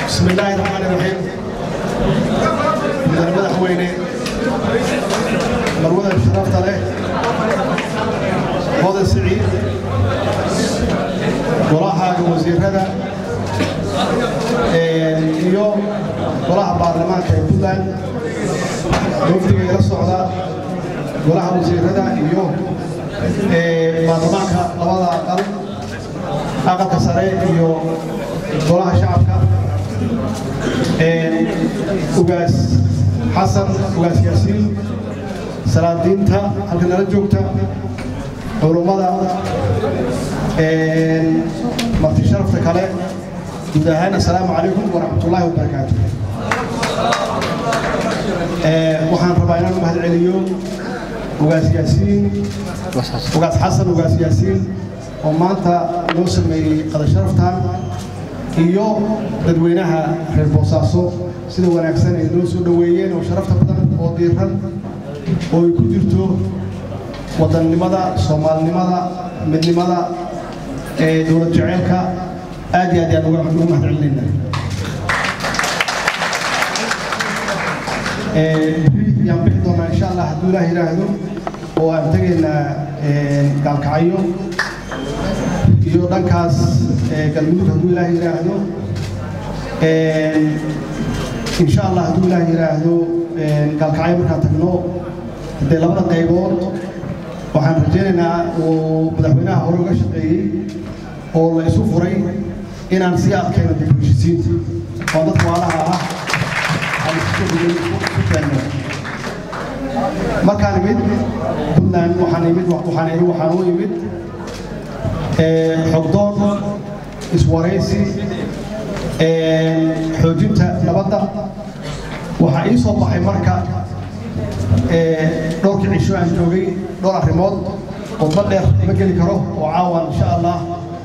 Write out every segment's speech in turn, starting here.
بسم الله الرحمن الرحيم مدن madaxweyne marwada sharafta leh hodan siciid golahaaga wasiirada iyo golaha baarlamaanka ee puntland wafdiga ila socda golaha wasiirada iyo baarlamaanka labada aqal aqalka sare iyo golaha shacabka ugaas xasan ugaas yaasiin salaadiinta halka nala joogta culummada marti sharafta kale guud ahaan assalaamu calaykum waraxmatullaahi wabarakaatu waxaan rabaa inaan u mahad celiyo ugaas yaasiin ugaas xasan ugaas yaasiin oo maanta noo sameeyey qada sharaftan iyo dadweynaha reer boosaaso sida wanaagsan ay noo soo dhoweeyeen oo sharafta badan oo diiran oo ay ku jirto wadannimada soomaalinimada midnimada ee dowlad jaceylka aad iyo aad yaan uga mahad celinayna biri yaan bixi doonaa insha allah hadduu ilaah yidhaahdo oo aan tegaynaa gaalkacyo iyo dhankaas galmudug hadduu ilaah yidhaahdo insha allah hadduu ilaah yidhaahdo gaalkacyo markaan tagno haddee labada qaybood waxaan rajaynaynaa uu madaxweynaha hore uga shaqeeyey oo la isu furay inaan sii adkayno dib u heshisiinta oo dadka waalaha ah aan isu keenno markaan imid puntland waxaan imid waxaan iri waxaan u imid xogdoon iswaraysi xoojinta nabadda waxaa ii soo baxay marka dhowrkii cisho aan joogay dhowr arrimood qodba dheer ma geli karo oo caawan insha allah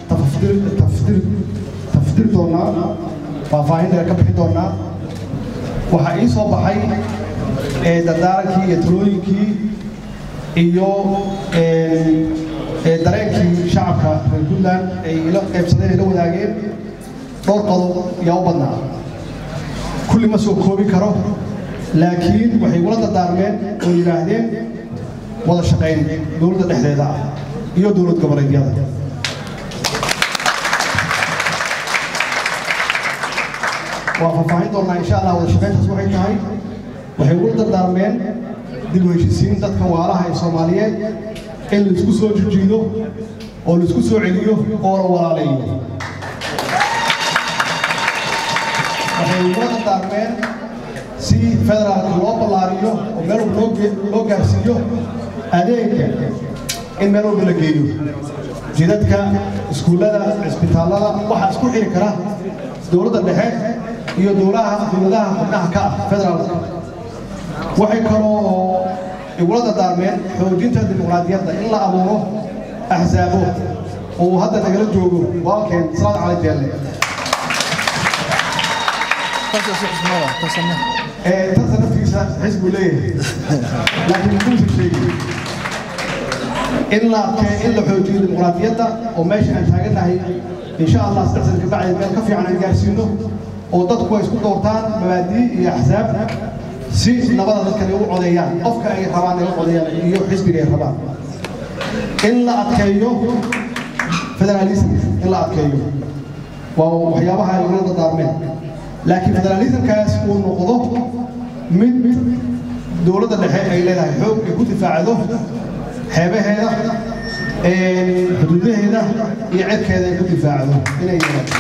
tafdir doonaa faahfaahin dheer ka bixi doonaa waxaa ii soo baxay dardaarankii iyo talooyinkii iyo dareenkii shacabka reer puntland ay ila qaybsadeen ila wadaageen dhowr qodob yaa u badnaa kulli ma soo koobi karo laakiin waxay igula dardaarmeen oo yidhaahdeen wada shaqayn dowladda dhexdeeda ah iyo dowlad goboleedyada waa faahfaahin doonaa insha allah wada shaqayntaas waxay tahay waxay igula dardaarmeen dib u heshisiin dadka waalaha ee soomaaliyeed in laisku soo jijiido oo laisku soo celiyo oo la walaaleeyo waxay igula dardaarmeen si federaalka loo ballaariyo oo meel walba loo gaarsiiyo adeegga in meel walba la geeyo jidadka iskuullada cisbitaallada waxaa isku xiri kara dowladda dhexe iyo dowlaha dowladaha xubnaha ka ah federaalka waxay kaloo igula dardaarmeen xoojinta dimuqraadiyadda in la abuuro axsaabo oo hadda nagala joogo walaalkeen salaad cali jeelle tansa naftiisa xisbu leeyahay laakiin muuse sheegi in la in la xoojiyo dimuqraadiyadda oo meesha aan taagannahay insha allah saddex sana kabacdi meel ka fiican aan gaarsiino oo dadku ay isku doortaan mabaadii iyo axsaab si nabada dadkani u codeeyaan qofka ay rabaan ay u codeeyaan iyo xisbiga ay rabaan in la adkeeyo federalism in la adkeeyo waa waxyaabaha ay ugula dardaarmeen laakiin federalismkaas uu noqdo mid dowladda dhexe ay leedahay xoog ay ku difaacdo xeebaheeda xuduudaheeda iyo cirkeeda ay ku difaacdo inay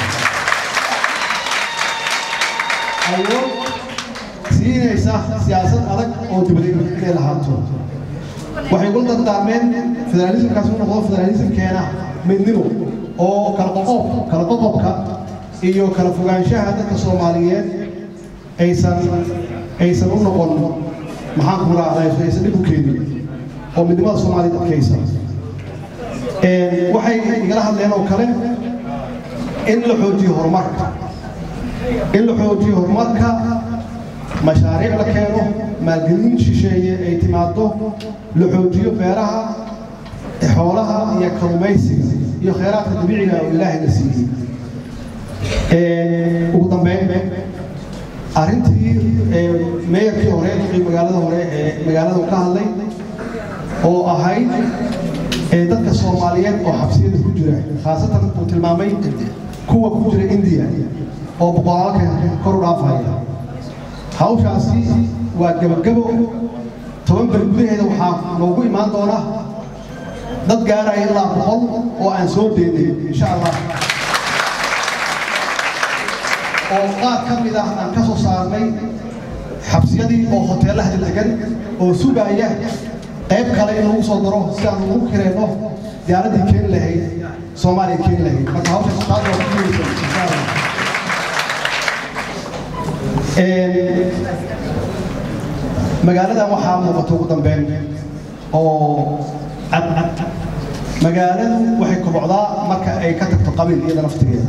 awood siinaysa siyaasad adag oo dibadeg inay lahaato waxay ugula dardaarmeen federalismkaas uu noqdo federalismkeena midnimo oo kala qoqob kala qoqobka iyo kala fogaanshaha dadka soomaaliyeed aysan aysan u noqon maxaan ku raacday aysan dhib u keenin oo midnimada soomaaliyeed adkaysa waxay igala hadleen oo kale in la xoojiyo horumarka in la xoojiyo horumarka mashaariic la keeno maalgelin shisheeye ay timaado la xoojiyo beeraha xoolaha iyo kalluumaysiga iyo khayraadka dabiiciga oo ilaahay la siiyey ugu dambeyn arrintii meeyarkii hore duqii magaalada hore ee magaalada ka hadlay oo ahayd dadka soomaaliyeed oo xabsiyada ku jira khaasatan uu tilmaamay kuwa ku jira indiya oo boqolaalka kor u dhaafaya hawshaasi waa gebagabo toban beri gudaheeda waxaa noogu imaan doona dad gaaraya ilaa boqol oo aan soo deynay insha allah oo qaar ka mid ah aan ka soo saarnay xabsiyadii oo hoteelaha degan oo sugaya qayb kale in lagu soo daro si aan ugu kirayno diyaaraddii keeni lahayd soomaaliya keeni lahayd marka hawsha taas waa ku guulaysan insha allah magaaladan waxaa muuqata ugu dambeyn oo cadcad magaaladu waxay kobocdaa marka ay ka tagto qabiil iyada naftigeeda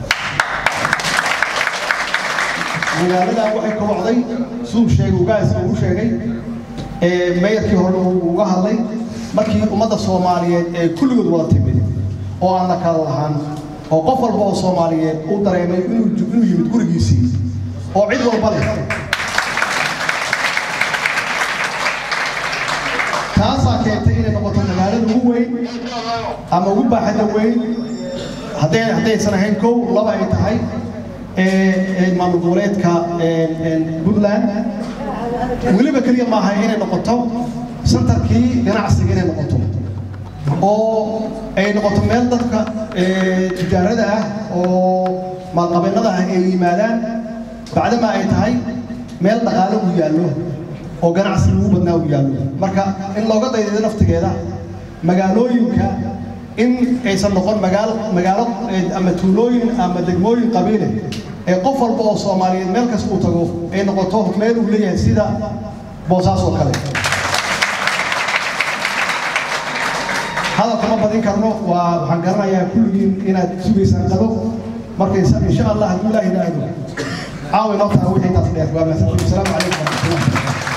magaaladan waxay kobocday siduu sheegay ugaaska uu sheegay meeyarkii hore uu uga hadlay markii ummadda soomaaliyeed ee kulligood wada timid oo aan la kala lahaan oo qof walba oo soomaaliyeed uu dareemay inuu yimid gurigiisii oo cid walba leh taasaa keentay inay noqoto magaalada ugu weyn ama ugu baaxadda weyn hadday haddaysan ahayn kow laba ay tahay maamul goboleedka puntland weliba keliya maaha inay noqoto santarkii ganacsiga inay noqoto oo ay noqoto meel dadka tijaarada ah oo maalqabeennada ah ay yimaadaan bacdama ay tahay meel dhaqaale uu yaallo oo ganacsi ugu badnaa uu yaallo marka in looga daydayo naftigeeda magaalooyinka in aysan noqon magaalo magaalo ama tuulooyin ama degmooyin qabiile ee qof walba oo soomaaliyeed meel kasta uu tago ay noqoto meel uu leeyahay sida boosaas oo kale hadalka ma badin karno waa waxaan garanayaa kulligiin inaad sugaysaan qado marka insha allah hadduu ilaahi idhaahdo caawi noo tahay wixii intaas dheer waa mahadsantiin asalaamu calaykum waraxmatullahi